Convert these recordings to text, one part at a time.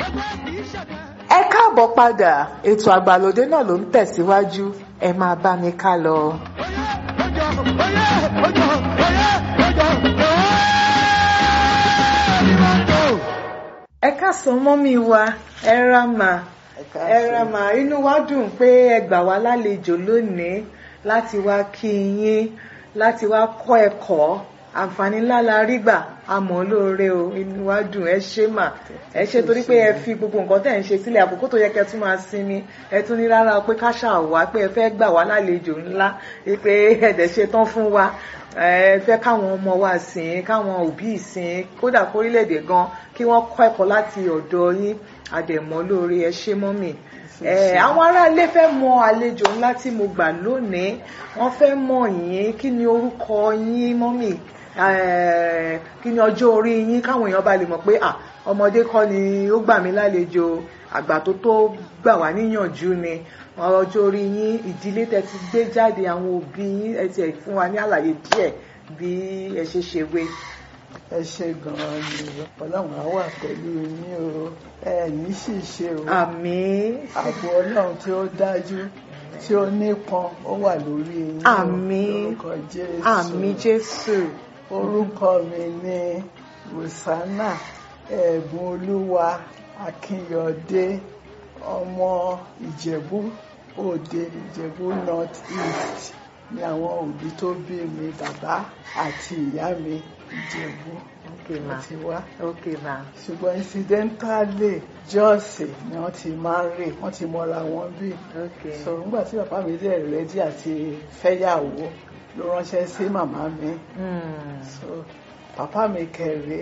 ẹ káàbọ̀ padà ètò àgbàlódé náà ló ń tẹ̀síwájú ẹ máa bá mi ká lọ. ẹ káàsán mọ́mí wa ẹ ra mà ẹ ra mà inú wa dùn pé ẹ gbà wá lálejò lónìí láti wá kí yín láti wá kọ́ ẹ̀kọ́ àǹfààní ńlá la rí gbà àmọ́ lóore o inú wa dùn ẹ ṣé mà ẹ ṣé torí pé ẹ fi gbogbo nǹkan tẹ̀ ń ṣe sílẹ̀ àkókò tó yẹ kẹ́ tún máa sinmi ẹ tún ní rárá pé ká ṣàwá pé ẹ fẹ́ gbà wá lálejò ńlá pé ẹ̀dẹ̀ ṣe tán fún wa ẹ fẹ́ káwọn ọmọ wa sìn káwọn òbí sìn kódà kórílẹ̀-èdè gan kí wọ́n kọ́ ẹ̀kọ́ láti ọ̀dọ̀ yín àdẹ̀mọ́ lóore ẹ ṣé mọ́mì àwọn aráalé fẹ́ mọ àlejò ńlá tí mo gbà lónìí wọ́n fẹ́ mọ̀ yín kí ni orúkọ yín mọ́mì kí ni ọjọ́ orí yín káwọn èèyàn bá lè mọ̀ pé ọmọdé kọ́ ni ó gbà mí lálejò àgbà tó tó gbà wá níyànjú ni ọjọ́ orí yín ìdílé tẹ́ ti gbé jáde àwọn òbí yín ẹ ti fún wa ní àlàyé díẹ̀ bí ẹ ṣe ṣe wé. ẹ ṣe gan-an ni ọlọ́run á wà pẹ̀lú yín o ẹ ní sì ṣe o àmín ààbò ọlọ́run tí ó dájú tí ó nípọn ó wà lórí yín o àmín lórúkọ jésù àmín jésù orúkọ mi ni rosanna ẹ̀bùn olúwa akínyọ̀dé ọmọ ìjẹ̀bú òde ìjẹ̀bú north east ni àwọn òbí tó bí mi bàbá àti ìyá mi ìjẹ̀bú okay ma ti wá okay ma ṣùgbọ́n incidentally jọ́ọ̀sì ni wọ́n ti máa ń rè wọ́n ti mọra wọn bí okay so nígbà tí bàbá mi dẹ̀ rẹ́dí àti fẹ́yàwó ló ránṣẹ́ sí màmá mi Hmm. so papa mi kẹrẹ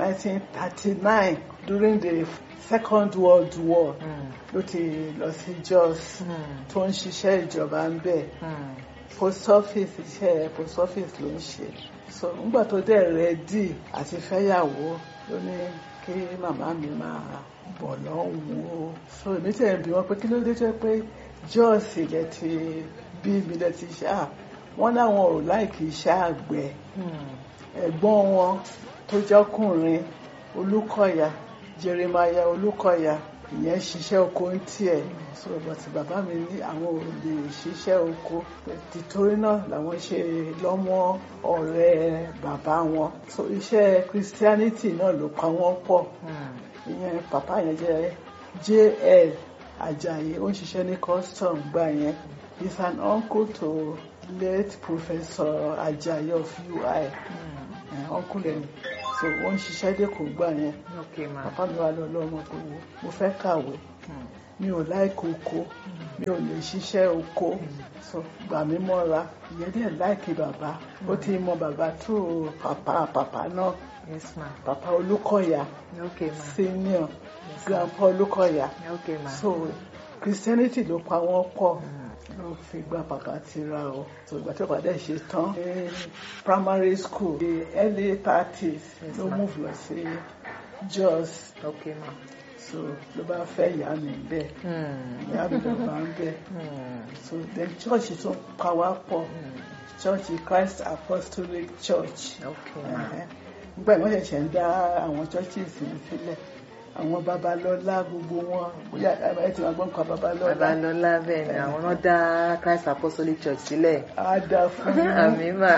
1939 during the second world war Hmm. ló ti lọ sí Jos Hmm. tó ń ṣiṣẹ́ ìjọba ń bẹ̀ Hmm. post office iṣẹ́ post office ló ń ṣe so nígbà tó dẹ̀ rẹ́dí àti fẹ́yàwó ló ní kí màmá mi máa bọ̀ lọ́hùn o so èmi tẹ̀ ń bí wọn pé kí ló dé jẹ́ pé Jos ilẹ̀ ti bí mi lẹ̀ ti ṣá wọ́n láwọn ò láìkí iṣẹ́ àgbẹ̀ Hmm. ẹ̀gbọ́n wọn tó jọ́kùnrin olúkọ̀yà jeremaya olúkọ̀yà ìyẹn ṣiṣẹ́ oko ń tiẹ̀ so bàtí bàbá mi ní àwọn ò lè ṣiṣẹ́ oko tìtorí náà làwọn ṣe lọ́mọ ọ̀rẹ́ bàbá wọn so iṣẹ́ christianity náà ló pa wọ́n pọ̀ Hmm. ìyẹn bàbá yẹn jẹ́ jl ajayi ó ń ṣiṣẹ́ ní custom gbà yẹn he's an uncle to late professor ajayi of ui Hmm. uncle ẹ̀ so wọ́n ń ṣiṣẹ́ dẹ́kun gbà yẹn okay ma bàbá mi wà lọ lọ́mọ pé wo mo fẹ́ kàwé Hmm. mi ò láìkí oko mi ò lè ṣiṣẹ́ oko so gbà mí mọ́ra ìyẹn dẹ̀ láìkí bàbá ó ti mọ bàbá tó pàpà pàpà náà yes ma pàpà olúkọ̀yà okay ma senior grandpa olúkọ̀yà okay ma so christianity ló pa wọ́n pọ̀ Hmm. ló fi gba bàbá tira o so ìgbà tí bàbá dẹ̀ ṣe tán ní primary school the early thirties Yes, ló ma'am. move lọ sí Jos okay ma so ló bá fẹ́ ìyá mi bẹ́ẹ̀ Hmm. ìyá mi ló bá ń bẹ́ẹ̀ Hmm. so then church tún pa wá pọ̀ Hmm. church Christ Apostolic Church okay ma Ẹ̀hẹ́. nígbà tí wọ́n ṣẹ̀ṣẹ̀ ń dá àwọn churches yìí sílẹ̀ àwọn babalọ́lá gbogbo wọn bóyá ẹ ti máa gbọ́ nǹkan babalọ́lá babalọlá bẹ́ẹ̀ ni àwọn náà dá Christ Apostolic Church sílẹ̀ á dá fún yín. àmín mà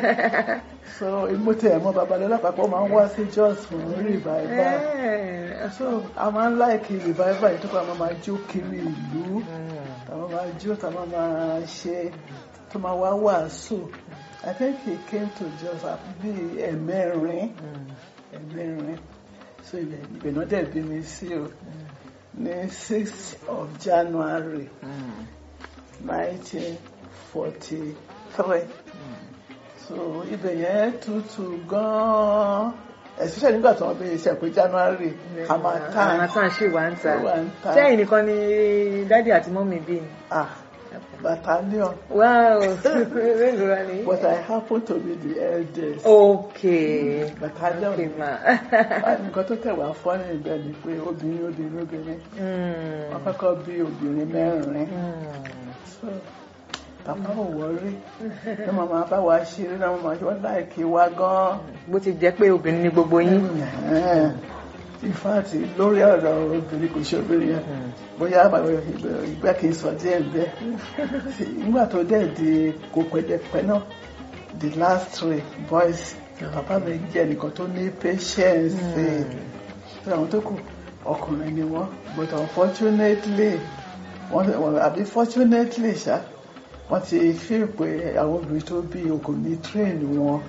so mo tẹ ẹ mọ babalọlá papọ̀ máa ń wá sí Jos fún revival Eh. so a máa ń láìkí revival yìí tó kọ́ àwọn máa jó kiri ìlú Hmm. táwọn máa jó táwọn máa ṣe tó máa wá wàásù I think he came to Jos bí ẹ̀mẹ́rin Hmm. ẹ̀mẹ́rin so ibẹ̀ ibẹ̀ náà dẹ̀ bí mi sí o ní sixth of January Hmm. nineteen forty three so ibẹ̀ yẹn tutù gan-an especially nígbà tí wọ́n bí iṣẹ́ pé January harmattan Harmattan ṣì wà ń ta Ó wà ń ta. sẹ́yìn nìkan ni dádì àti mọ́mì bí ni. ah battalion wow mélòó wa ni. but I happen to be the eldest okay battalion okay ma. Ah, nǹkan tó tẹ̀ wá fọ́ ní ibẹ̀ ni pé obìnrin obìnrin obìnrin Hmm. wọ́n kọ́kọ́ bí obìnrin mẹ́rin Hmm. so bàbá ò wọrí ní màmá bá wa ṣeré náà màmá ṣe wọ́n láìkí wa gan-an. bó ti jẹ́ pé obìnrin ni gbogbo yín. Ẹ̀hẹ́n. in fact lórí ọ̀rọ̀ obìnrin kò ṣe obìnrin yẹn bóyá ìgbà kì í sọ díẹ̀ bẹ́ẹ̀ nígbà tó dẹ̀ di kò pẹ́ẹ́dẹ́pẹ́ náà the last three boys bàbá mi jẹ́ nìkan tó ní patience ṣe àwọn tó kù ọkùnrin ni wọ́n but unfortunately wọ́n àbí fortunately ṣá wọ́n ti fi pé àwọn obìnrin tó bí okò ní train wọn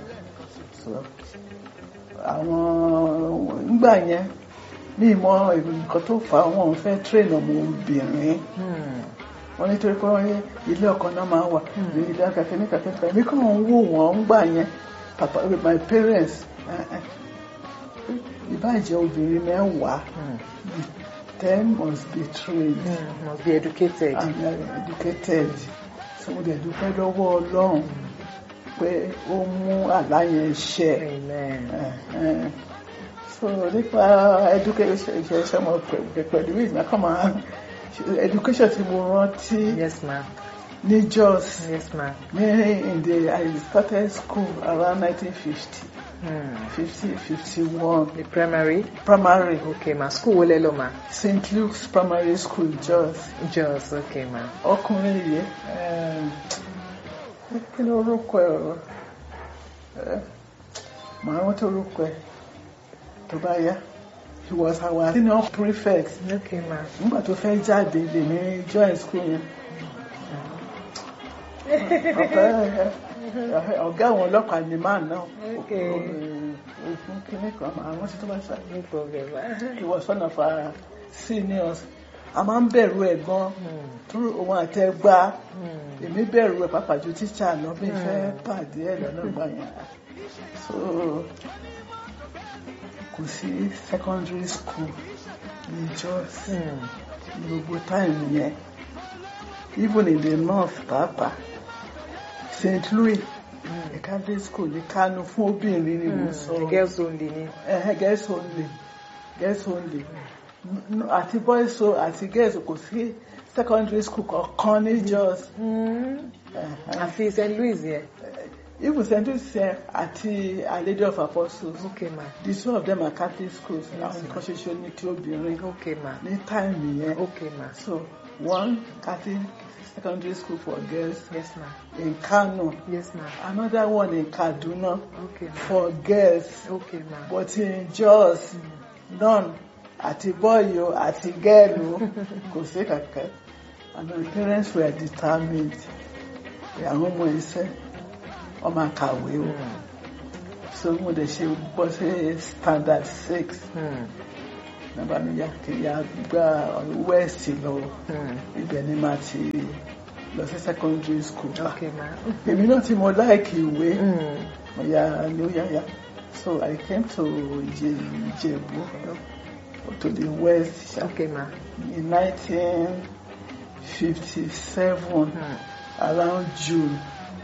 àwọn nígbà yẹn ní ìmọ̀ nǹkan tó fà á wọn fẹ́ train ọmọ obìnrin wọ́n nítorí pé wọ́n ní ilé ọkọ náà máa wà ní ilé akẹ́kẹ́ ní kẹ́kẹ́ mi kàn ń wò wọ́n ń gbà yẹn papa with my parents ìbàjẹ́ obìnrin mẹ́wàá ten must be trained Mm, must be educated. and uh, educated so mo dẹ̀ dúpẹ́ lọ́wọ́ ọlọ́run pé ó mú àlá yẹn ṣẹ Amen. Eh, so nípa education ìṣẹ̀ṣẹ̀ mọ̀ pẹ̀lú ìgbà kan máa education tí mo rántí Yes, ma'am. ní Jos Yes, ma'am. ní in the I started school around 1950 Hmm. 50 51 The primary. primary Okay, ma. School wo lẹ lọ ma? St Luke's primary school Jos Just okay, ma. ọkùnrin yìí um, kí ló orúkọ ẹ ọ̀rọ̀ Eh, màá rántí orúkọ ẹ tó bá yá he was our senior prefect Okay, ma. nígbà tó fẹ́ jáde lè ní join school yẹn ọ̀gá ọ̀gá àwọn ọlọ́pàá ni máa náà Okay. ogun kìíní kan màá rántí tó bá ṣá No problem, ma. he was one of our seniors a máa ń bẹ̀rù ẹ̀ gan Hmm. tó òun àtẹgbá Hmm. èmi bẹ̀rù ẹ̀ pàápàá ju tíṣà lọ bí n fẹ́ pàdé ẹ̀ lọ́nà gbà yẹn so kò sí secondary school ní Jos Hmm. ní gbogbo time yẹn even in the north pàápàá St Louis Hmm. catholic school ní Kánò fún obìnrin ni mo sọ Hmm. Girls only ni. ẹ̀hẹ́ girls only girls only N- n- àti boys so àti girls kò sí secondary school kankan ní Jos. Hmm. ẹ̀hẹ́. Àfi St. Louis yẹn. even St. Louis yẹn àti Our Lady of Apostles Okay, ma. the two of them are Catholic schools àwọn nǹkan ṣoṣo ní tí obìnrin Okay, ma. ní táìmì yẹn Okay, ma. so one Catholic secondary school for girls Yes, ma. in Kano Yes, ma. another one in Kaduna Okay, ma. for girls Okay, ma. but in Jos none àti boy o àti girl o kò sí kankan and my parents were determined pé àwọn ọmọ iṣẹ́ ọmọ àkàwé o. Hmm. so mo dẹ̀ ṣe bọ́ sí standard six Hmm. nàbà mi yà kí ya gba west lọ Hmm. ibẹ̀ ni màá ti lọ sí secondary school Okay, ma. èmi náà tí mo láìkì ìwé Hmm. mo yà ní ó yáyà so I came to Ìjẹ- Ìjẹ̀bú to the west ṣá, Okay, ma. in nineteen fifty seven Hmm. around June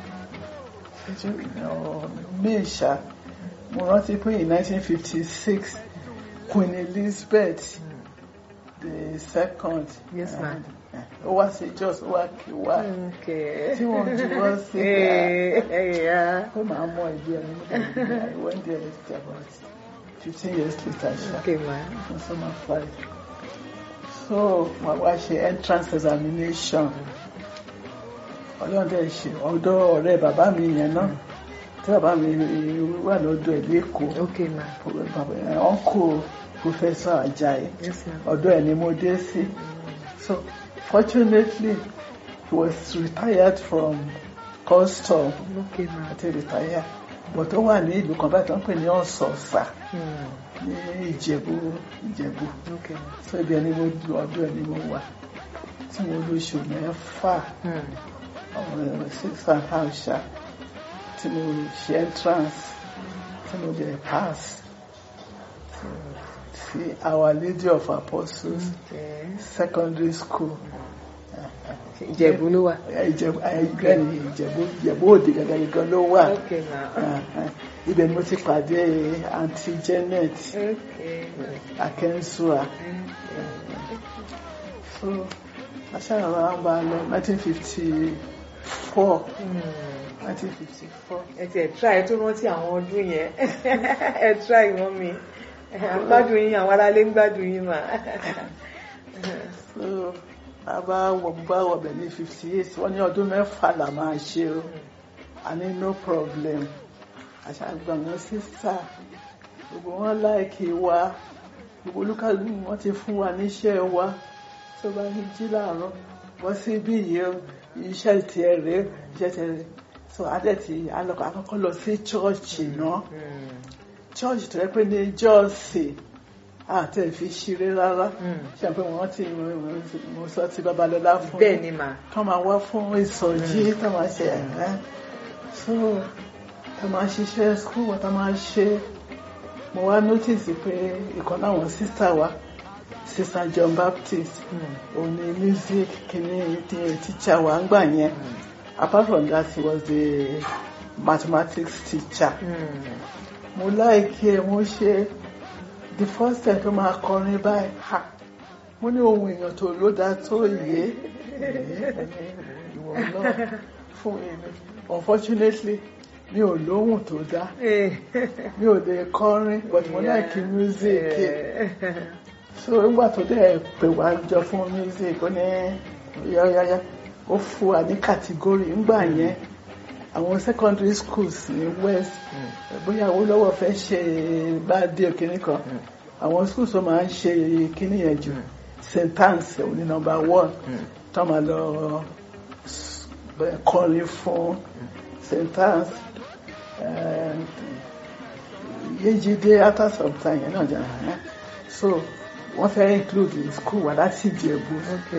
or May ṣá mo rántí pé in nineteen fifty six Queen Elizabeth the second Yes, ma'am. ó wá sí Jos ó wá kí wá Okay. tí wọ́n juwọ́ sí Eh, eh, yeah. pé màá mọ ìdí ẹni nígbà I went there about fifteen years later ṣá Okay, ma. for summer five so wọ́n wá ṣe entrance examination ọlọ́run dẹ̀ ṣe ọ̀dọ̀ ọ̀rẹ́ bàbá mi yẹn náà tí bàbá mi wà lọ́dọ̀ ẹ̀ lẹ́kọ̀ọ́ Okay, ma. uncle professor Ajayi Yes, ma. ọ̀dọ̀ ẹ̀ ni mo dé sí so fortunately he was retired from custom Okay, ma. àti retire but ó wà ní ìlú kan báyìí tó ń pè ní ọ̀sọ̀ọ̀sà Hmm. ní ìjẹ̀bú ìjẹ̀bú Okay, ma. so ibi ẹni mo du ọdún ẹni mo wà tí mo lóṣù mẹ́fà Hmm. ọ̀rọ̀ six and half ṣá tí mo ṣe entrance tí mo dẹ̀ pass sí Our Lady of Apostles Okay. secondary school Ìjẹ̀bú ló wà. ìjẹ̀bú ẹni ìjẹ̀bú ìjẹ̀bú òde gàgàgà ló wà Okay, ma. ibẹ̀ ni mo ti pàdé aunty Janet Okay. Akensua so aṣáájú àwọn bá lọ nineteen fifty four Hmm. nineteen fifty four ẹ ti ẹ try ẹ tó rántí àwọn ọdún yẹn ẹ try wọn mi à ń gbádùn yín àwọn aráalé ń gbádùn yín mà. so a bá wọ bá wọbẹ̀ ní fifty eight wọ́n ní ọdún mẹ́fà là máa ṣe o a ní no problem àṣàgbà wọn sísà gbogbo wọn láìkí wa gbogbo olúkàlù wọn ti fún wa níṣẹ́ wa tó bá ní jí láàárọ̀ wọ́n sí bí yìí o iṣẹ́ tiẹ̀ rèé iṣẹ́ tiẹ̀ rèé so adẹ́tì alọ́kọ̀ akọ́kọ́ lọ sí chọ́ọ̀chì náà chọ́ọ̀chì tó yẹ pé ní jọ́ọ̀sì àti ẹ̀fí ṣeré rárá ṣe pé wọ́n ti mo sọ ti babalọ́lá fún bẹ́ẹ̀ ni mà. tó máa wá fún ìsọjí tó máa ṣe ẹ̀rẹ́ so tó máa ṣiṣẹ́ school wọn tó máa ṣe mo wá notice pé ìkan náwọn sísá wa sísá John Baptist òun ni music kìíní teacher wa ń gbà yẹn apart from that he was the mathematics teacher mo láìkí ẹ mo ṣe the first time tó máa kọrin báyìí ha mo ní ohun èèyàn tó ló dá tó yé ìwọ náà fún èmi unfortunately mi ò lóhùn tó dá mi ò lè kọrin but mo láìkí music so nígbà tó dẹ̀ pè wá jọ fún music ó ní yáyáyá ó fún wa ní kàtígórì ńgbà yẹn àwọn secondary schools ní west bóyá Awólọ́wọ̀ fẹ́ ṣe bá dé òkìní kan àwọn schools tó máa ń ṣe kíní yẹn jù st anne's ní number one tó máa lọ kọrin fún st anne's Yéjídé after some time yẹn náà jẹ́ so wọ́n fẹ́ include school wa láti Ìjẹ̀bú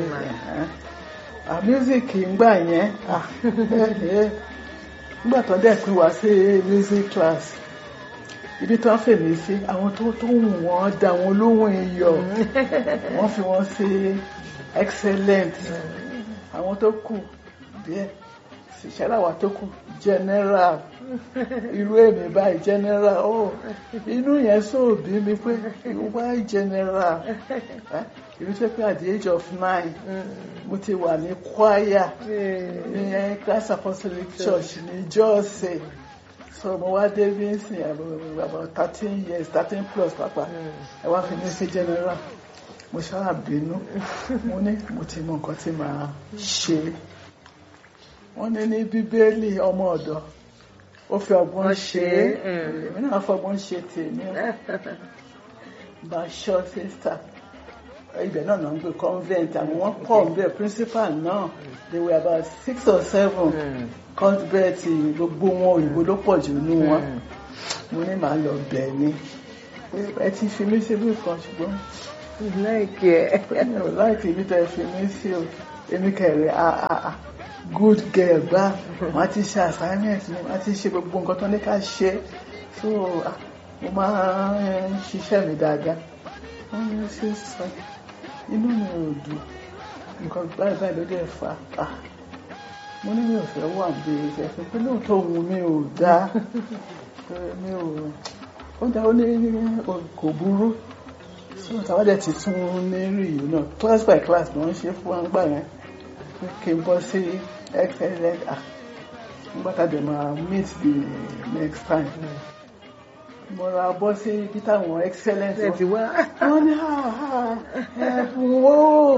music ngbà yẹn nígbà tó dẹ̀ pín wá sí music class ibi tó ń fèmí sí àwọn tó tó wù wọ́n dá wọn lóhùn iyọ̀ wọ́n fi wọ́n sí excellent àwọn tó kù díẹ̀ ṣẹláwà tó kù general irú èmi báyìí general oh inú yẹn sóòbí mi pé why general ìlú tó pé at the age of nine mo ti wà ní choir ní Christ Apostolic Church ní Jọ́ọ̀sì so mo wá dé bí n sìn about thirteen years thirteen plus pàpà ẹ wá fi mí sí general mo ṣáà bínú mo ní mo ti mọ nǹkan tí màá ṣe wọ́n ní ní bíbélì ọmọ ọ̀dọ̀ ó fi ọgbọ́n ṣe é èmi náà fọgbọ́n ṣe tèmi bá ṣọ́ sísà ibẹ̀ náà náà ń gbé convent àwọn wọ́n pọ̀ ń bẹ̀ principal náà they were about six or seven convent gbogbo wọn òyìnbó ló pọ̀ jù nínú wọn mo ní màá lọ bẹ̀ ni ẹ ti fi mí síbí kan ṣùgbọ́n láìkí ẹ. mi ò láìkí ibi tẹ́ fi mí sí o èmi kẹrẹ àà good girl gbá wọn ti ṣe assignment mi wọn ti ṣe gbogbo nǹkan tó ní ká ṣe so mo máa ń ṣiṣẹ́ mi dáadáa wọ́n ní sí sọ inú mi ò dùn nǹkan báyìí báyìí ló dẹ̀ fà á mo ní mi ò fẹ́ wà bí ẹ̀fẹ́ pé lóòótọ́ òun mi ò dá mi ò ó dá ó ní kò burú so tàwọn dẹ̀ ti tún ní rí yìí náà class by class ni wọ́n ṣe fún wa gbà yẹn kí n bọ́ sí excellent ah nígbà tá a dẹ̀ máa meet the next time mo ra bọ́ sí ibi táwọn excellent ẹ ti wá. wọ́n ní ẹ̀bùn wo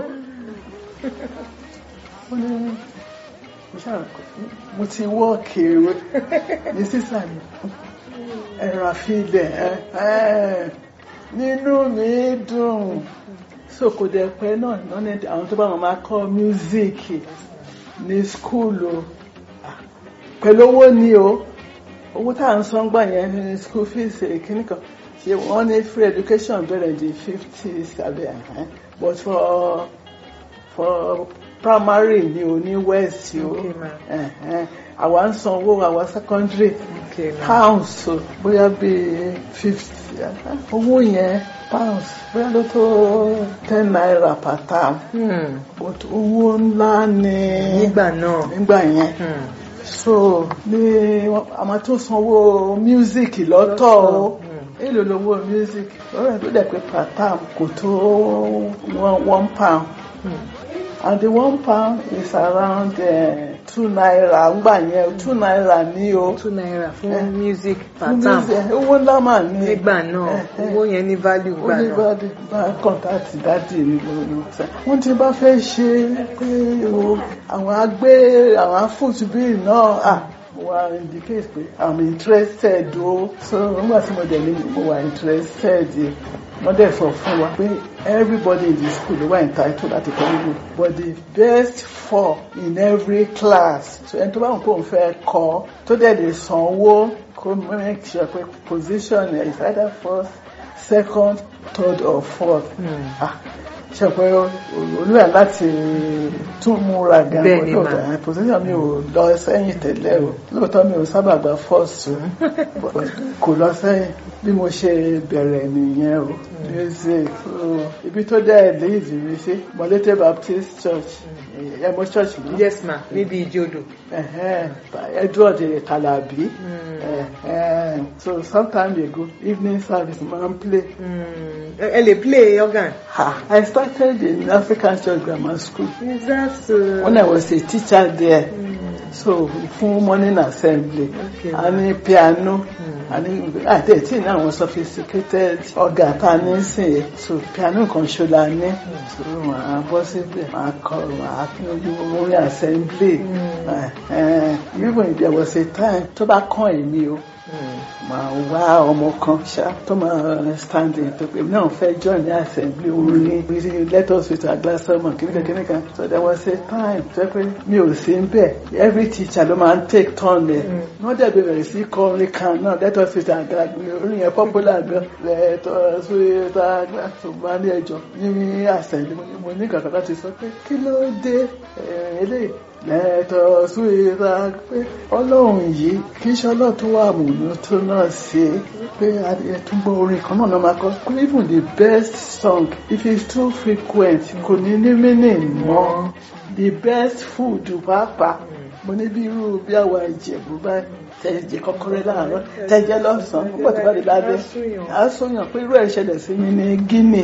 wọ́n ní mo ṣáà mo ti wọ́ kéré ní sísà mi ẹ̀rọ àfihàn ẹ̀ nínú mi dùn so kò dẹ̀ pẹ́ náà lọ́nà àwọn tó bá wọn máa kọ́ music ní school o pẹ̀lú owó ni o owó tá à ń san gbà yẹn ní school fees kìíní kan ṣe wọ́n ní free education bẹ̀rẹ̀ di fifty àbí ẹ̀hán but for for primary ni o ní west o Okay, ma'am. ẹ̀hán àwa ń san owó àwa secondary Okay, ma'am. pounds o bóyá bíi fifty owó yẹn pounds bóyá ló tó ten naira per term Hmm, but owó ńlá ni nígbà náà. nígbà yẹn Hmm, so ní a máa tún sanwó music lọ́tọ̀ o èlò lówó music lọ́rọ̀ tó dẹ̀ pé per term kò tó one, one pound hmm. and the one pound is around uh, two naira ńgbà yẹn two naira ní o two naira fún Eh. music per Fún term music, owó ńlá mà ní nígbà náà Eh, eh. owó yẹn ní value ó gbà ní náà bá bá kọ́ńtàtì dáàdì mi lórí ọ̀tá wọ́n ti bá fẹ́ ṣe pé o àwọn agbé àwọn afúnṣubí náà à wà indicate pé i'm interested o so nígbà tí mo dẹ̀ ní mo wà interested wọ́n dẹ̀ sọ fún wa pé everybody in the school ló wà entitled láti kọ́ nínú but the best four in every class so ẹni tó bá wọn kó n fẹ́ kọ́ tó dẹ̀ lè sanwó kó make sure pé position is either first second third or fourth Hmm. ah ṣe pé olúwa láti tún múra gan Bẹ́ẹ̀ ni mà. lóòótọ́ position mi ò lọ sẹ́yìn tẹ́lẹ̀ o lóòótọ́ mi ò sábà gba first o but kò lọ sẹ́yìn bí mo ṣe bẹ̀rẹ̀ nìyẹn o music so ibi tó dẹ́ lead mi sí Molete Baptist Church ẹ̀mọ́ church mi yes ma níbi ìjọdò Ẹ̀hẹ́n, Edward Kalabi Hmm. Ẹ̀hẹ́n, so sometime ago evening service máa ń play Hmm. ẹ ẹ lè play organ Ha, I started in African Church Grammar School is that so when I was a teacher there. Hmm. So fún morning assembly, Okay. a ní piano, Hmm. a ní àti ètí ní àwọn sophisticated organ tá a ní sìn yẹn. So piano kan ṣo la ní. So màá bọ́ síbẹ̀, màá kọ, màá kí ojú morning assembly. Hmm. Eh, Even if there was a time tó bá kàn èmi o Hmm. máa wá ọmọ kan ṣá tó máa stand in tó pé náà fẹ́ join ní assembly orin ní let us with our glass sermon kìnìkan kìnìkan so there was a time tó pé mi ò sí bẹ́ẹ̀ every teacher ló máa ń take turn ẹ̀ wọ́n dẹ̀ bẹ̀rẹ̀ sí kọ orin kan náà let us with our glass orin yẹn popular gan let us with our glass tó máa ní ẹjọ́ ní assembly mo ní- mo ní kankan láti sọ pé kí ló dé eh, eléyìí lẹ́tọ̀ súwìrà pé ọlọ́run yìí kì í ṣe ọlọ́run tó wà múnú tó náà ṣe pé ẹtúgbọ́ orin kan náà máa kọ́ pé even the best song if it's too frequent kò ní ní meaning mọ́ the best food pàápàá mo ní bí irú bí àwa ìjẹ̀bú báyìí tẹ̀jẹ̀ kọ́kọ́rẹ́ láàárọ̀ tẹ̀jẹ̀ lọ́sàn-án púpọ̀ tó bá di lálẹ́ á sọyàn pé irú ẹ̀ ṣẹlẹ̀ sí mi ní Guinea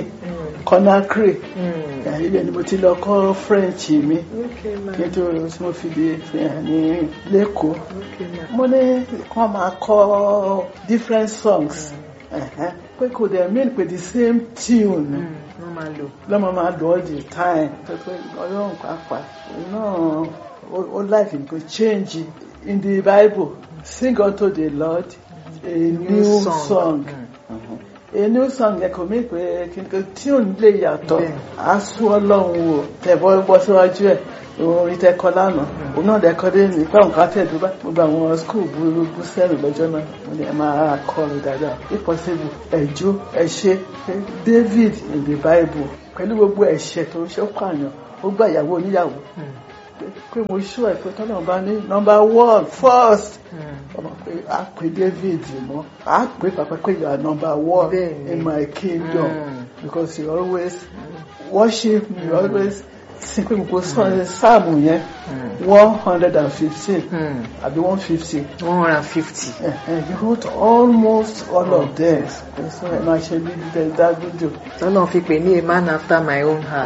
Conakry Hmm. ibẹ̀ ni mo ti lọ kọ́ French mi okay ma kí n tó tí mo fi di fi hàn ní lẹ́kọ̀ọ́ okay ma mo ní kọ́ máa kọ́ different songs ẹ̀hẹ́n, pé kò dẹ̀ mean pé the same tune Hmm. wọ́n máa lò lọ́mọ máa lọ all the time pé pé ọlọ́run pàápàá náà ó- ó like nǹkan change in the Bible sing unto the Lord a new song. Hmm. a new song yẹ kò mí pé kí n kò tune lè yàtọ̀ Bẹ́ẹ̀. á sún ọlọ́run wò tẹ̀bọ́ bọ́ síwájú ẹ̀ orin tẹ́kọ lánàá òun náà dẹ́kọ́ dé ní pé àwọn kan tẹ̀dú bá gbogbo àwọn skul burúkú sẹ́rù lọ́jọ́ náà mo ní ẹ máa kọ́ mi dáadáa if possible ẹ̀jọ́ ẹ̀ṣẹ́ David in the Bible pẹ̀lú gbogbo ẹ̀ṣẹ̀ tó ń ṣe ó pààyàn ó gbà ìyàwó oníyàwó Hmm. pé mo ṣú ẹ̀ pé tọ́lọ́ bá ní number one first Hmm. ọmọ pé a pè David mọ́ a pè pàpà pé you are number one Bẹ́ẹ̀ni. in my kingdom Mm. because you always worship me you always sing pé gbogbo sọ- sáàmù yẹn Hmm. one hundred and fifteen Hmm. àbí one fifty one hundred and fifty. you wrote almost all of them so ẹ máa ṣe bí dídẹ dágúdò. tọ́lọ́ fi pè ní a man after my own heart.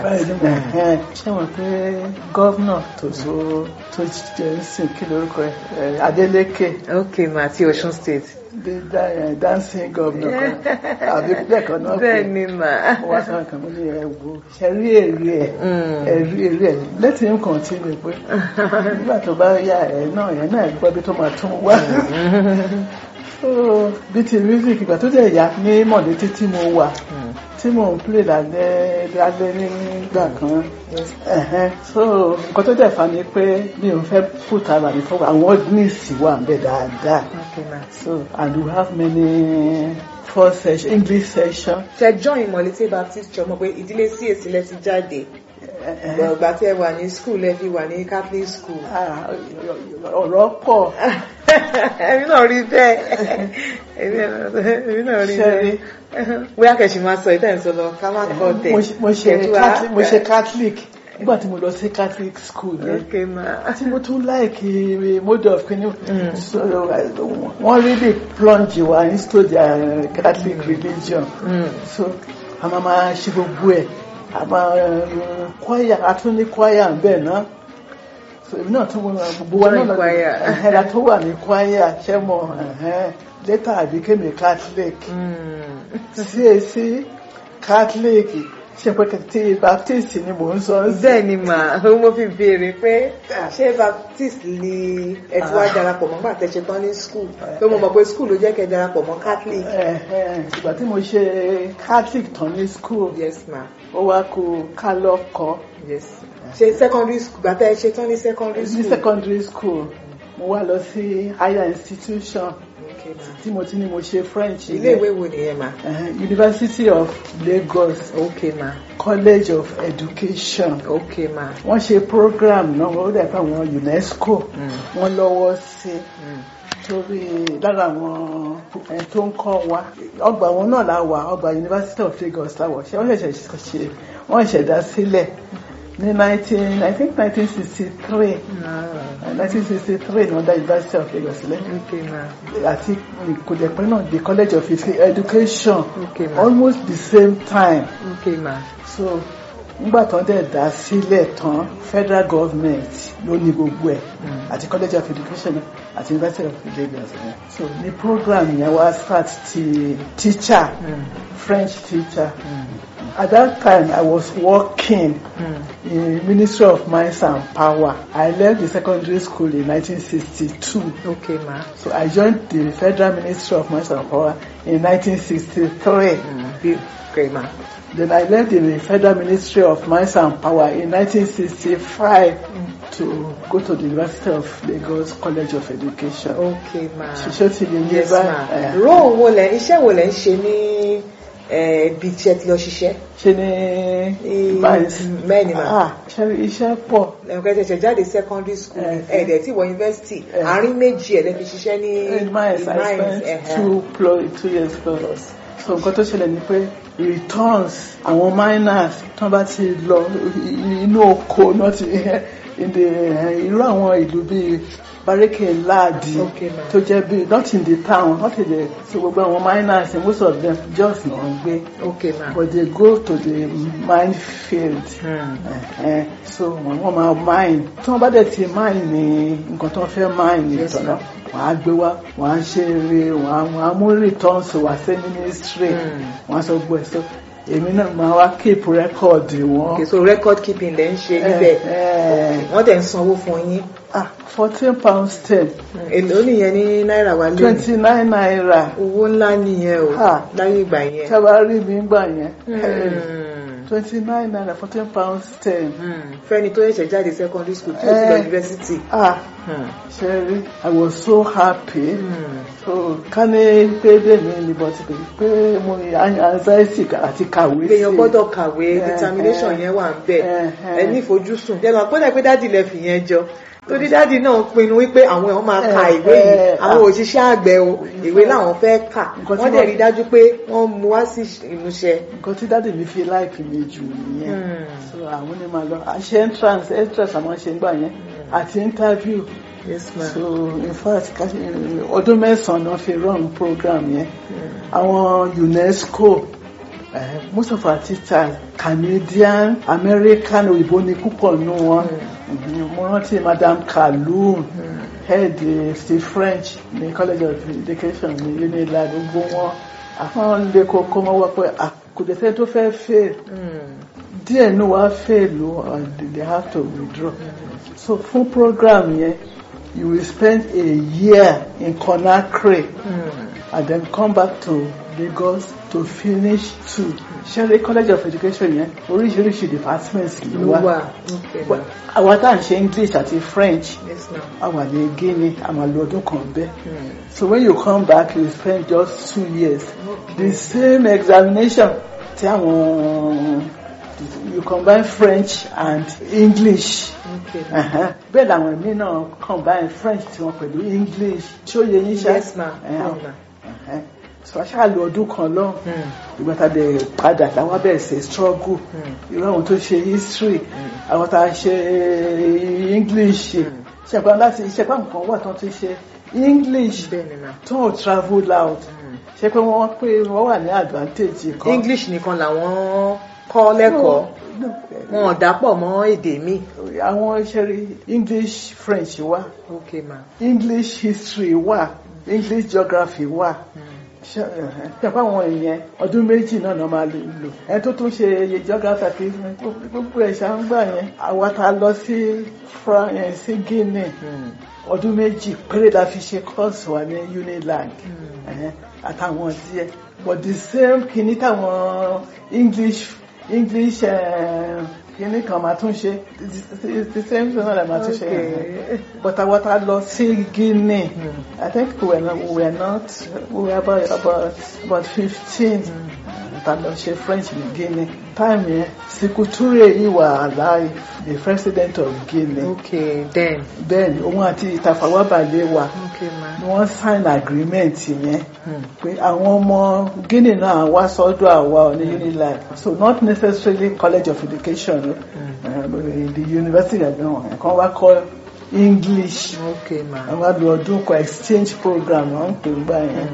ṣé wọn pé gọ́vnà tó so tó jẹ́ sìn kí lórúkọ ẹ̀ Adeleke. okay ma ti Ọ̀ṣun state. the da- dancing governor kan àbí lẹ́ẹ̀kan náà bẹ́ẹ̀ ni mà. wọ́n sọ kan mo ní ẹ wo ṣe rí èrè ẹ̀ Mm. ẹ rí èrè ẹ̀ let him continue pé nígbà tó bá yá ẹ̀ náà ẹ̀ náà gbọ́ bí tó máa tún wá so bí ti music ìgbà tó dẹ̀ yá ní mọ̀lẹ́tí tí mo wà Hmm. tí mò ń play lálẹ́ lálẹ́ nígbà kan ẹ̀hẹ́n. so nǹkan tó dẹ̀ fa ni pé mi ò fẹ́ put ara mi fọwọ́ àwọn ordinance wà ń bẹ̀ dáadáa okay ma. so and we have many four session English session ṣe join Molete Baptist Church mọ̀ pé ìdílé CAC lẹ ti jáde. ẹ̀hẹ́n. ìgbà tí ẹ wà ní school ẹ fi wà ní Catholic school. Ah, ọ̀rọ̀ pọ̀ èmi náà rí bẹ́ẹ̀ èmi náà- èmi náà rí Ṣé rí? bẹ́ẹ̀ bóyá kẹ̀sì máa sọ ìtàn ìsọlọ ká má kọ́ tẹ̀. mo ṣe- mo ṣe Kẹ̀tù wá- Catholic- mo ṣe Catholic nígbà tí mo lọ sí Catholic school yẹn okay ma. tí mo tún like mode of kini Mm. so wọ́n really plunge wa into their Catholic religion Mm. so a máa máa ṣe gbogbo ẹ̀ a máa choir a tún ní choir ń bẹ̀ náà so èmi náà tún mọ gbogbo wa náà Join choir. ẹ̀hẹ́n tó wà ní choir ṣẹ́ mọ̀ ẹ̀hẹ́n later I became a Catholic Mm. CAC Catholic ṣe pé tí Baptist ni mò ń sọ sí. bẹ́ẹ̀ ni mà mo fi béèrè pé ṣé baptist ni ẹ ti wá darapọ̀ mọ́ nígbà tẹ́ ṣe tán ní school pé mo mọ̀ pé school ló jẹ́ kẹ́ darapọ̀ mọ́ catholic. Ẹ̀hẹ́n, ìgbà tí mo ṣe Catholic tán ní school yes ma ó wá kú ká lọ́kọ̀ọ́ yes ṣe secondary school gbà tẹ́ ṣe tán ní secondary ní school. secondary school mo wá lọ sí higher institution Okay, ma. tí mo ti ní mo ṣe French ilé ìwé wo nìyẹn ma. Ẹ̀hẹ́n, University of Lagos okay ma College of Education okay ma. wọ́n ṣe program náà wọ́n dẹ̀ pé àwọn UNESCO Mm. wọ́n lọ́wọ́ sí Mm. torí lára àwọn ẹni tó ń kọ́ wa ọgbà wọn náà la wà ọgbà University of Lagos la wọ̀ ṣé wọ́n ṣẹ̀ṣẹ̀ ṣe wọ́n ṣẹ̀dá sílẹ̀ ní nineteen I think nineteen sixty three Ah, nineteen sixty three ní wọ́n dá University of Lagos sílẹ̀ okay ma àti ìkòdẹ̀pẹ́ náà the College of Education okay ma almost the same time okay ma. so nígbà tán dẹ̀ dá sílẹ̀ tán federal government ló ní gbogbo ẹ̀ Mm. àti college of education àti university of Lagos ẹ̀ so ní program yẹn wá start ti teacher Mm. French teacher Mm. at that time I was working Mm. in Ministry of Mines and Power I left the secondary school in 1962 okay ma. so I joined the Federal Ministry of Mines and Power in 1963 Mm. Be- okay ma. Then I left the Federal Ministry of Mines and Power in 1965 to go to the University of Lagos College of Education. okay ma. Ṣiṣẹ́ ti di ní yes ma. báyìí. role wo lẹ iṣẹ́ wo lẹ ń ṣe ní eh, ibi tí ẹ ti lọ ṣiṣẹ́. Ṣe ní báyìí. bẹ́ẹ̀ ni ma. Ah, ṣe iṣẹ́ pọ̀. ẹ̀ka ṣẹ̀ṣẹ̀ jáde secondary school Eh, ẹ̀ẹ́dẹ̀ tí wọ university eh. àárín méjì ẹ̀ lẹ́ fi ṣiṣẹ́ ní In Mines, I Mines, spent ẹ̀hẹ́. two, plus, two years plus. So nǹkan tó ṣẹlẹ̀ ni pé returns àwọn miners tán bá ti lọ inú oko náà ti in the irú àwọn ìlú bíi barike láàdì Okay, ma'am. tó jẹ́ bíi not in the town not in the so gbogbo àwọn miners most of them just náà ń gbé okay ma. but they go to the mine field. Hmm. Ẹ̀hẹ́n, so wọ́n wọ́n máa mine tí wọ́n bá dẹ̀ ti mine ní nǹkan tó ń fẹ́ mine ní Yes, ìtọ́nà ma'am. wọ́n á gbé wá wọ́n á ṣe eré wọ́n á wọ́n á mú returns wá sí ministry Mm. wọ́n á sọ gbọ́ ẹ̀ so èmi náà máa wá keep record wọn. okay so record keeping lẹ ń ṣe níbẹ̀ Ẹ̀hẹ́n, wọ́n tẹ̀ ń sanwó fún yín ah fourteen pounds ten èlò nìyẹn ní náírà wa lónìí twenty nine naira owó ńlá nìyẹn o Ah. láyé ìgbà yẹn. sábà rí mi gbà yẹn Hmm. twenty nine naira fourteen pounds ten. Hmm. fẹ́ni tó ṣẹ̀ṣẹ̀ jáde secondary school tí ó ti lọ Eh. university. ah Hmm. ṣe rí I was so happy. Hmm. so ká ní pé bẹ́ẹ̀ni ni but pé mo ní anxiety àti kàwé sí èèyàn gbọ́dọ̀ kàwé Eh, determination eh. yẹn wà ń bẹ̀ Eh, ẹ eh. ní ìfojúsùn jẹ́ máa pọ́nlẹ̀ pé dádì lẹ fi yẹn jọ torí dádì náà pinnu wípé àwọn èèyàn máa ka Eh, ìwé yìí eh, àwọn ah. òṣìṣẹ́ àgbẹ̀ o ìwé làwọn fẹ́ kà Nǹkan tí wọ́n dẹ̀ wọ́n- rí dájú pé wọ́n mú wá sí ìmúṣẹ. nǹkan tí dáàdì mi fi láìpì mi jù nìyẹn Hmm. so àwọn ni màá lọ àṣẹ entrance entrance àwọn ṣe ń gbà yẹn àti interview yes ma. so in fact ká- ọdún mẹ́sàn-án náà fi run program yẹn Hmm. àwọn UNESCO eh, most of our teachers Canadian American òyìnbó ni púpọ̀ nù wọn Mhm, mo rántí Madam Kaloum head eh, ti French ní College of Education ní Unilag gbogbo wọn àwọn lè kókó mọ́ wá pé ah, kò dẹ̀ sẹ́ni tó fẹ́ fail Hmm. díẹ̀ ní wàá fail o and they have to withdraw so fún program yẹn you will spend a year in Conakry Hmm. and then come back to Lagos to finish two Sherry College of Education yẹn oríṣiríṣi departments ló ló wà wà okay ma. àwa tá à ń ṣe English àti French yes ma. a wà ní Guinea a máa lo ọdún kan bẹ́ẹ̀ Hmm. so when you come back you spend just two years the same examination tí àwọn you combine French and English okay ma. uh-huh. bẹ́ẹ̀ làwọn èmi náà combine French tí wọ́n pẹ̀lú English ṣó yẹ yín ṣá yes ma. Uh-huh. yes ma. Uh-huh. so aṣáà lo ọdún kan lọ Hmm. ìgbà tá a dẹ̀ padà táwa bẹ̀rẹ̀ ṣe struggle Hmm. irú àwọn tó ṣe history Hmm. àwọn tá a ṣe English Hmm. ṣẹ̀pá láti ṣẹ̀pá nǹkan wà tó ti ṣe English bẹ́ẹ̀ ni ma. tó travel out Hmm. ṣe pé wọ́n pé wọ́n wà ní advantage kan English nìkan làwọn kọ́ kọ́ lẹ́kọ̀ọ́ No, wọn ò dápọ̀ mọ́ èdè mi. àwọn ṣẹ́rí english french wà ok ma. english history wà english geography wà ṣàpá àwọn èèyàn ọdún méjì náà náà máa lè lò ẹni tó tún ṣe geography àti history gbogbo ẹ̀ ṣá ń gbà yẹn àwa ta lọ sí France sí Guinea ọdún méjì péré la fi ṣe course wa ní Unilag ẹ̀hẹ́n, àtàwọn díẹ̀ but the same kìíní táwọn English English eh, kìíní kan máa tún ṣe the- the- the same thing náà la máa tún ṣe Okay. but àwa ta lọ sí Guinea I think we were not we were not we were about about about fifteen ta lọ ṣe French ní Guinea time yẹn Sékou Touré yìí wà alive the president of Guinea ok then. bẹ́ẹ̀ ni òun àti Tafawa Balewa ok ma. ni wọ́n sign agreement yẹn pé àwọn ọmọ Guinea náà wá sọ́dọ̀ àwa ní Unilag so not necessarily college of education uh, the university gan kan wá kọ́ English ok ma. àwọn wá lu ọdún kan exchange program wọ́n ń pè ń gbà yẹn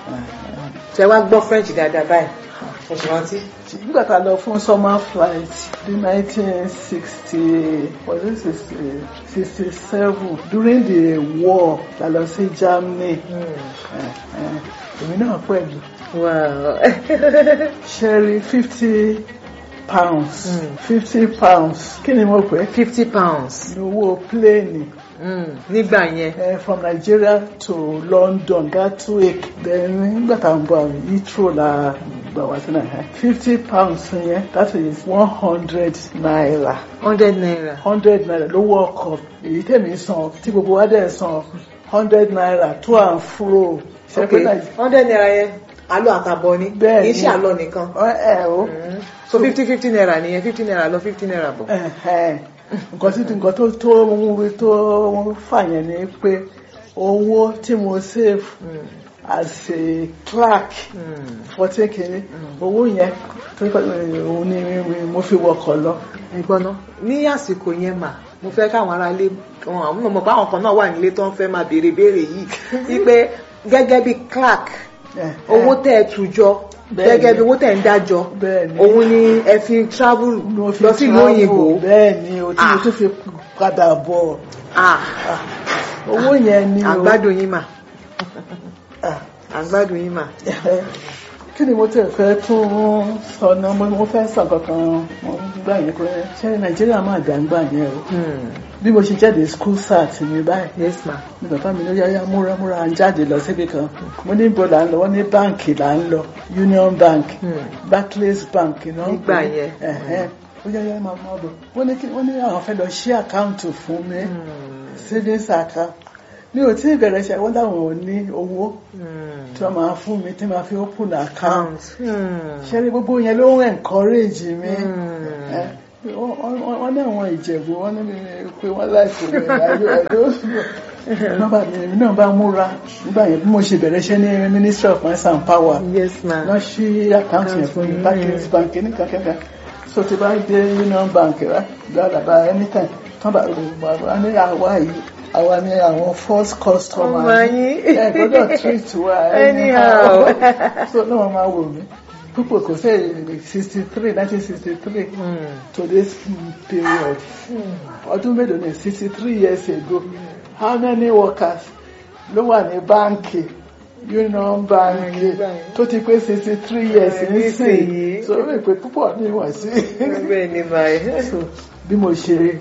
ṣe wá gbọ́ french dáadáa báyìí ẹ ṣe rántí. nígbà tá a lọ fún summer flight ní nineteen sixty was it sixty seven during the war la lọ sí Germany Eh, eh, èmi náà pẹ̀lú wow. ṣẹ́rí fifty pounds Mm. fifty pounds kí ni mo pè é fifty pounds ní owó pléènì mm. nígbà yẹn. eh, from Nigeria to London Gatwick then nígbà tá à ń bọ̀ Heathrow la gbà wá sí náà fifty pounds yẹn that is one hundred naira hundred naira. hundred naira lówó ọkọ̀ èyí tèmi san tí gbogbo wa dẹ̀ san hundred naira to and fro ṣe ok pé Nàìjíríà hundred naira yẹn àlọ àtàbọ̀ ni Bẹ́ẹ̀ kì í ni. ṣe àlọ nìkan. ẹ ẹ o. Mm. so fifty fifty naira nìyẹn fifty naira lọ fifty naira bọ̀. Ẹ̀hẹ́n. nǹkan tí nǹkan tó tó ń wí tó fà yẹn ni pé owó tí mo save Mm. as a clerk Mm. fourteen kìíní owó yẹn tó kọ́ òun ni mo fi wọkọ̀ lọ. ẹ̀gbọ́n náà ní àsìkò yẹn mà mo fẹ́ káwọn aráalé wọn àwọn ọmọ báwọn kan náà wà nílé tó ń fẹ́ máa béèrè béèrè yìí wípé gẹ́gẹ́ bí clerk Ẹ̀hẹ́n. owó tẹ́ ẹ tùjọ Bẹ́ẹ̀ni. gẹ́gẹ́ bí owó tẹ́ ẹ ń dájọ Bẹ́ẹ̀ni. òun ni ẹ fi travel mo fi lọ sí ìlú travel. òyìnbó bẹ́ẹ̀ ni o tí mo Ah. tún fi padà bọ̀ Ah, owó yẹn ni o. àgbádùn yín mà Ah. àgbádùn yín mà. kí ni mo tẹ̀ fẹ́ tún sọ náà mo mo fẹ́ sọ kankan mo gbà yẹn pé ṣé nàìjíríà máa gbàǹgbà yẹn o Hmm. bí mo ṣe jáde school sat mi báyìí yes ma. ní bàbá mi ló yáyá múra múra à ń jáde lọ síbi kan mo ní ibo là ń lọ wọ́n ní báǹkì là ń lọ union bank Hmm. barclays bank náà ń Nígbà pè é. yẹn. Ẹ̀hẹ́n. ó yáyá máa mọ́ bọ̀ wọ́n ní kí wọ́n ní àwọn fẹ́ lọ ṣí àkáǹtì fún mi Hmm. savings account mi ò tí ì bẹ̀rẹ̀ ṣe wọ́n láwọn ò ní owó Hmm. tí wọ́n máa fún mi tí máa fi open account count. Hmm. ṣe rí gbogbo yẹn ló ń encourage mi Hmm. ẹ wọ́n- wọ́n wọ́n ní àwọn ìjẹ̀bù wọ́n ní mi pé wọ́n láìpẹ́ rẹ̀ láyé ẹ̀dọ́ nọ́mbà mi èmi náà bá múra nígbà yẹn bí mo ṣe bẹ̀rẹ̀ iṣẹ́ ní ministry of mines and power yes ma. lọ sí àkáǹtì yẹn fún mi Barclays bank ní kankan so ti bá dé union bank rẹ gbàdàbà anytime tán bá wà ní àwa yìí àwa ní àwọn first customer Ọmọ yín. ẹ gbọ́dọ̀ treat wa Anyhow. so náà wọ́n máa wò mí púpọ̀ kò sẹ́ sixty three nineteen sixty three Hmm. to this period ọdún mélòó ni sixty three years ago how many workers ló wà ní báńkì union bank Báńkì. tó ti pé sixty three years Ẹ, nísìnyí nísìnyí. so ó rí pé púpọ̀ ní ìwọ̀n sí bẹ́ẹ̀ ni ma. so bí mo ṣe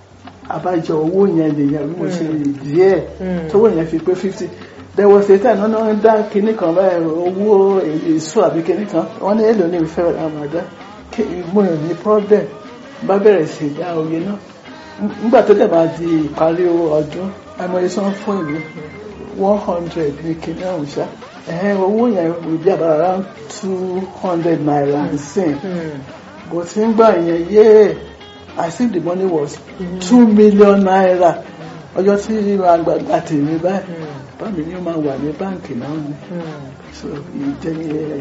àbájọ owó yẹn nìyẹn bí mo ṣe díẹ̀ Mm. tówó yẹn fi pé fifty there was a time náà ń dá kinní kan báyìí owó èso àbí kinní kan wọ́n ní èlò ní ìfẹ́ àmàdá mo yàn ní problem bá bẹ̀rẹ̀ sí dá oye náà nígbà tó dẹ̀ máa di ìparí ọdún àmọye sọ fún ìlú one hundred ní kinní ọ̀hún ṣá ẹ̀hẹ́n owó yẹn will be about around two hundred naira nsìn Hmm. bó ti ń gbà yẹn yéè I think the money was two million naira ọjọ́ tí àgbàgbà tèmi báyìí bá mi ní ó máa wà ní báǹkì náà ni Hmm. so ìjẹ́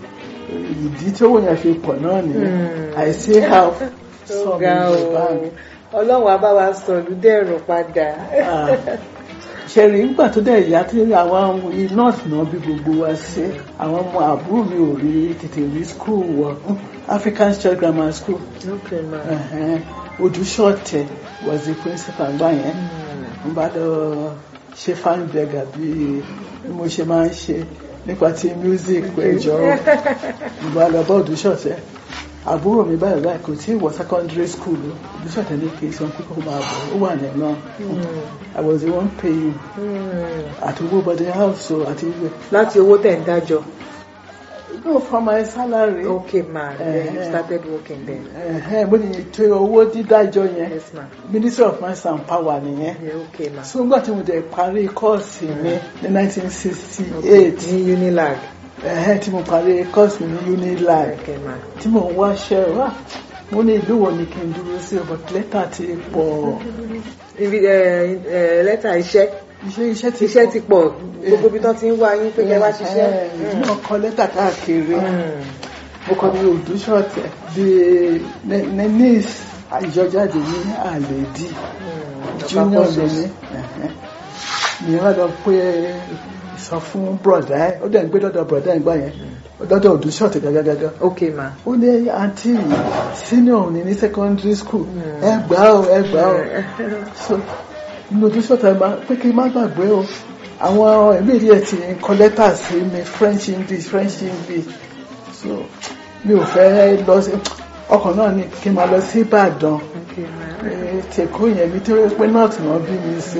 ìdí tí owó yẹn fi pọ̀ náà nìyẹn Hmm. I still have some ga in the o bank. ọlọ́run á bá wa sọ̀lú dẹ̀rọ̀ padà. Ah. ṣẹ̀rí nígbà tó dẹ̀ yá tí àwọn nọ́ọ̀sì náà bí gbogbo wa ṣe àwọn ọmọ àbúrò mi ò rí tètè rí skul wọ African Church Grammar School okay ma. ẹ̀hẹ́n. Odúṣọ̀tẹ̀ was the principal gbà yẹn Mm. n bá lọ ṣe fan beggar bí bí mo ṣe máa ń ṣe nípa ti music péjọ n bá lọ bá Odúṣọ̀tẹ̀ àbúrò mi báyìí báyìí kò tí ì wọ secondary school o Odúṣọ̀tẹ̀ ní kí n sọ pé kó máa bọ̀ ó wà ní náà I was the one paying Mm. àti owó body house o àti ìwé láti owó tẹ̀ ń dájọ́. no from my salary okay ma then you Eh. started working then. ẹ̀hẹ́n mo ní ètò owó dídájọ́ yẹn yes ma. Ministry of Mines and Power nìyẹn Yeah, okay ma. so nígbà tí mo dẹ̀ parí kọ́ọ̀sì mi ní 1968 ní unilag. ẹ̀hẹ́n tí mo parí kọ́ọ̀sì mi ní Unilag okay ma. tí mo ń wáṣẹ́ wá mo ní ìlú wo ni kí n dúró sí but lẹ́tà ti pọ̀ ibi ẹ ẹ lẹ́tà iṣẹ́ iṣẹ́ iṣẹ́ ti iṣẹ́ ti pọ̀ gbogbo ibi tán ti ń wá yín pé kẹ́ wá ṣiṣẹ́. ẹ̀hẹ́n mo kọ lẹ́tà káàkiri Mm. mo kọ ní Odúṣọ̀tẹ̀ di nenis ìjọjáde ní àlèdí Mm. junior Ọ̀pá lè ní ìyẹn wá lọ pé sọ fún brọ̀dá ẹ̀ ó dẹ̀ ń gbé dọ́dọ̀ brọ̀dá ẹ̀ gbà yẹn dọ́dọ̀ Odúṣọ̀tẹ̀ gágágágá okay ma. ó ní àǹtí senior ní ní secondary school Mm. ẹ gbà ó ẹ gbà ó so inú Odúṣọ̀tẹ̀ máa pé kí n má gbàgbé o àwọn ẹ̀mí ìdí ẹ̀ ti ń kọ lẹ́tà sí mi French English French English so mi ò fẹ́ lọ sí ọkọ̀ náà ni kí n máa lọ sí Ìbàdàn okay ma. tèkó yẹn mi tó yẹ pé north náà bí mi sí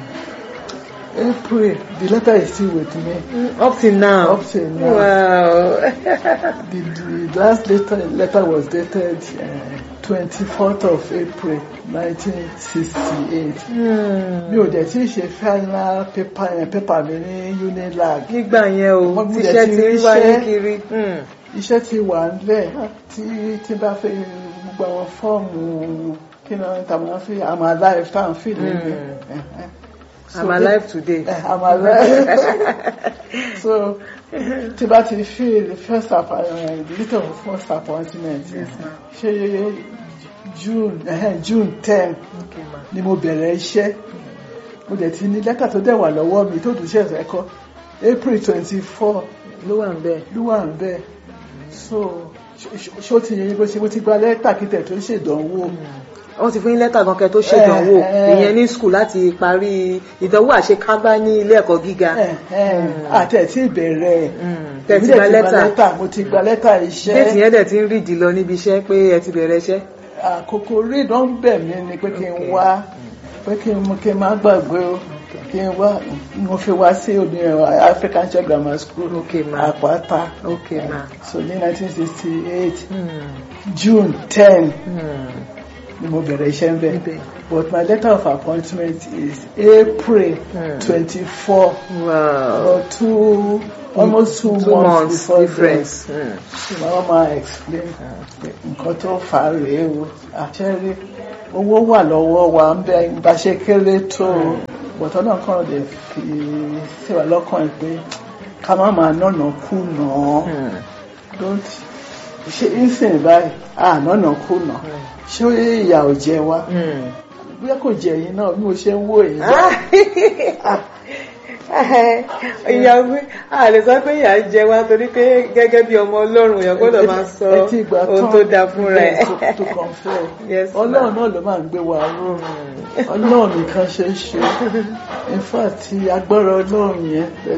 April the letter is still with me Mm, up till now. Up till now. wow. the, the last letter, letter was dated twenty fourth of April nineteen sixty eight mi ò dẹ̀ tí ì ṣe final paper yẹn paper mi ní Unilag nígbà yẹn o Wọ́n gbúdọ̀ tíṣẹ́ ti ti ń ríṣẹ́. wáyé kiri. Mm. iṣẹ́ ti wà nílẹ̀ tí tí bá fẹ́ gbogbo àwọn fọ́ọ̀mù kí ni wọ́n ta máa fi I'm alive tá à ń fi nílé I'm alive today. I'm alive so tí bá ti fi the first appointment the little of first appointment ṣe June eh, June ten okay ma. ni mo bẹ̀rẹ̀ iṣẹ́ mo dẹ̀ ti ní lẹ́tà tó dẹ̀ wà lọ́wọ́ mi tó dùn ṣe ẹ̀sẹ̀ kọ́ April twenty four ló wà ń bẹ̀. ló wà ń bẹ̀ so ṣ- ṣ- ṣó ti yẹ bó ṣe mo ti gba lẹ́tà kí tẹ̀ tó ṣèdánwò wọ́n ti fún yín lẹ́tà gan kẹ́ tó ṣèdánwò Eh, eh. ìyẹn ní skul láti parí ìdánwò àṣekágbá ní ilé ẹ̀kọ́ gíga. àti ẹ̀ tí ìbẹ̀rẹ̀ Mm. tẹ́ èmi ti dẹ̀ gba lẹ́tà mo ti gba lẹ́tà iṣẹ́ déètì yẹn dẹ̀ ti ń rídìí lọ níbi iṣẹ́ pé ẹ ti bẹ̀rẹ̀ iṣẹ́. àkókò rí ìdán bẹ̀ mí ni pé kí n Okay. wá pé kí n mú kí n má gbàgbé o kí n wá mo fi wá sí òní African Church Grammar School Okay, ma. Àpáta okay ma. so ní 1968 Mm. June 10 Mm. ni mo bẹ̀rẹ̀ iṣẹ́ ń bẹ̀ Ibẹ̀. but my letter of appointment is April Hmm. 24 wow. or two almost two, two months, months before difference. Mm. then màá máa explain nǹkan tó fà á rèé o àṣẹrí owó wà lọ́wọ́ wa ń bẹ bá ṣe kéré tó o bọ̀tọ́ náà kàn lè fi síwá lọ́kàn ẹ̀ pé ká má máa nọ̀nà kú nà án Mm. don't ṣe ìsìn báyìí à nọ̀nà kú nà ṣé ìyà ò jẹ wá Mm. bóyá kò jẹ yín náà bí mo ṣe ń wò yín báyìí. ìyá mi a lè sọ pé ìyá ń jẹ wá torí pé gẹ́gẹ́ bí ọmọ ọlọ́run èèyàn gbọ́dọ̀ máa sọ ẹ ti gbà ohun tán tó dáa fúnra ẹ̀. bẹ́ẹ̀ tó kàn fẹ́ Yes, ọlọ́run ma'am. náà ló máa ń gbé wa ró ọlọ́run nìkan ṣe é ṣe in fact agbára ọlọ́run yẹn